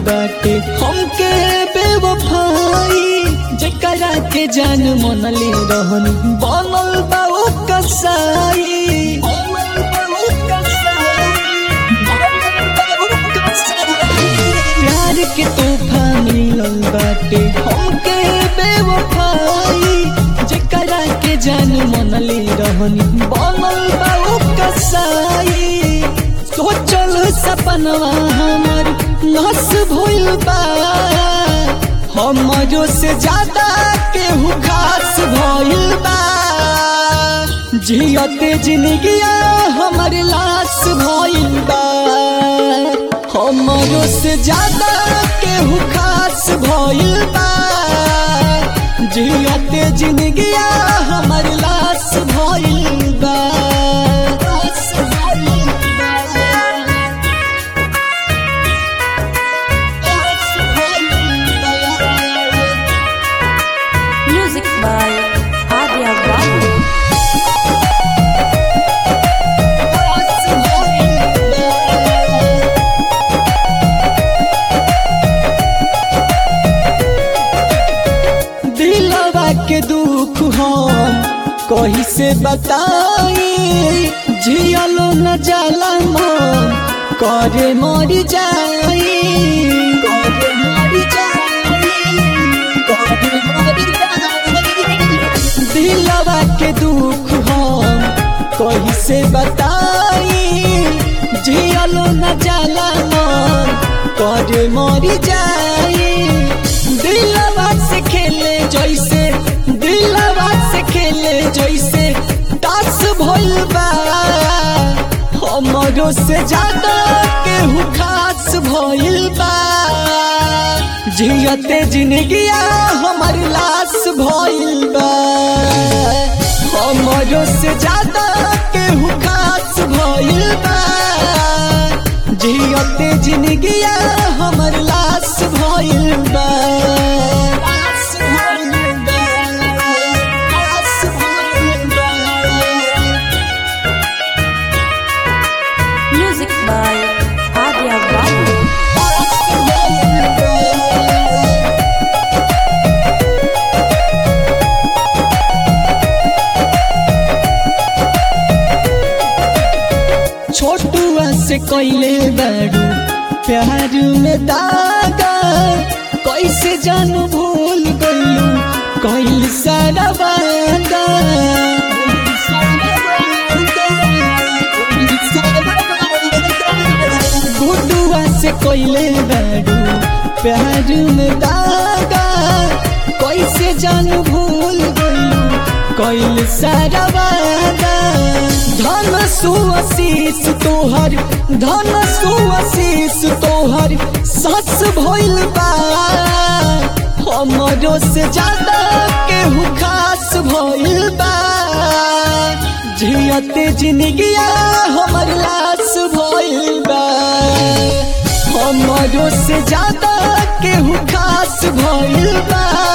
बाटे हमके बेवफाई जेकरा के जान मनले रहन बनल बा ओ कसाई बनल बा ओ कसाई, बनल बा ओ कसाई। प्यार के तोहफा मिलल बाटे हमके बेवफाई जेकरा के जान मनले रहन बनल बा ओ कसाई सोचल सपनवा हमर नस भइल बा हमरो से ज्यादा केहू खास भइल बा जियते जिंदगिया हमर लाश भइल बा हमरो से ज्यादा केहू खास भइल बा जियते जिंदगिया हमर लाश भइल बा लाश भइल बा। लाश भइल बा। Music by Arya Babu. दिलवा के दुख हम कही से बताई जियलो न जाला मन करे मर जाई करे मर जाई करे मर जाई दिलवा के दुख हम कही से बताई जियलो न जाला मन करे मर जाई दिलवा से खेले जैसे दिलवा से खेले जैसे तास भइल बा हमरो से ज्यादा केहू खास भइल बा जियते जिंदगिया हमर लाश भइल बा हमरो से ज्यादा केहू खास भइल बा जियते जिंदगिया हमर लाश भइल बा लाश भइल बा, लाश भइल बा। Music by Arya Babu. छोटुआ से कैले बारू प्यार में दागा कैसे जान भूल गइलू कैल सारा वादा गुडुआ से कैले बारू प्यार में दागा कैसे जान भूल गइलू कैल सारा वादा धन सुआशीष तोहर धन सुआशीष तोहर सस भइल बा हमरो से ज्यादा केहू खास भइल बा जियते जिंदगिया हमर लाश भइल बा हमरो से ज्यादा केहू खास भइल बा